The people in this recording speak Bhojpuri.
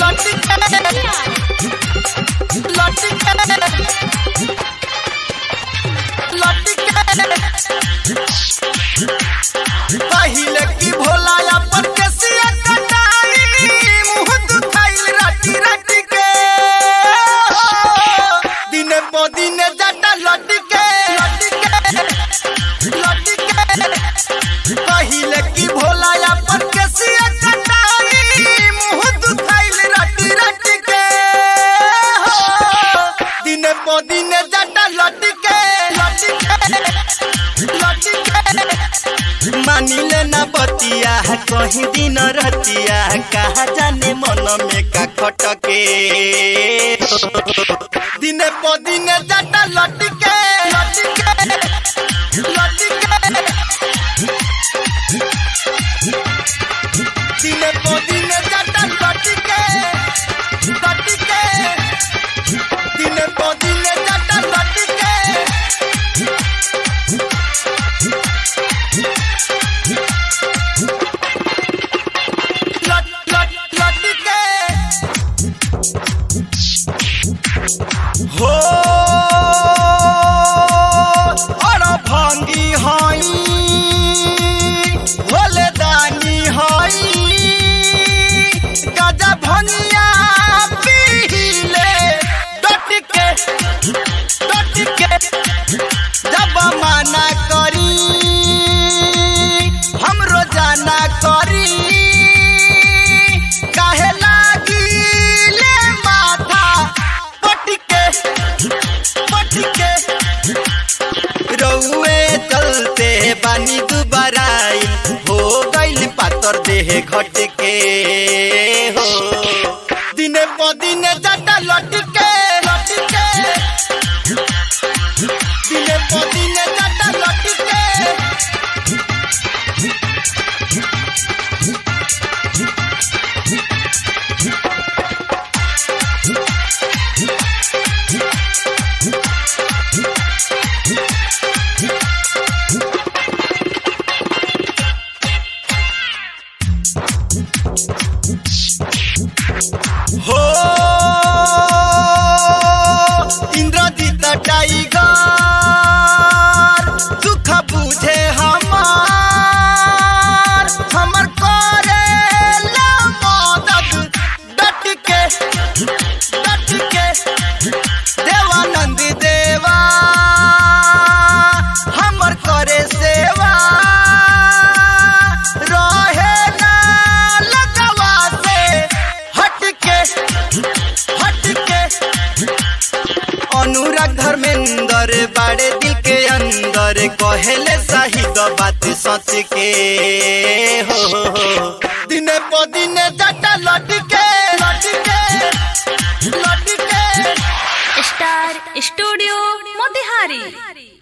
पहिले की भोला अपन केसिया कटाई मुंह दुखाइल राटी राटी के दिने पो दिने जाटा लटी के लटी के पहिले की भोला अपन केसिया कटाई मुंह दुखाइल राटी राटी के दिने पो दिने जाटा लटी के लटी के लटी के मानिले न बतिया कहीं दिन रतिया कहा जाने मन में का खटके दिने प दिने जाटा लटके लटके लटके दिने प दिने जाटा लटके लटके दिने प दिने जाटा लटके लट लट लटके हो और भांगी हई भोले दानी हई गजा भंगिया पीले डटके डटके जब माना करी हम रोजाना करी काहे लागी ले माथा पटके पटके रउए चलते बानी दुबाराई हो गइल पातर देह घटके हो दिने प दिने जाटा लटके लटके दिने प दिने जाटा लटके हो इंद्रजीत टाइगर दुख बुझे हमार हमर करे ला मदद डट के डट के देवानंद देवा हमर करे सेवा रहे ना लगवा से हटके हटके अनुराग धर्मेंद्र बाड़े दिल के अंदर कहेले शाहिद बात सच के हो दिने प दिने जाटा लटके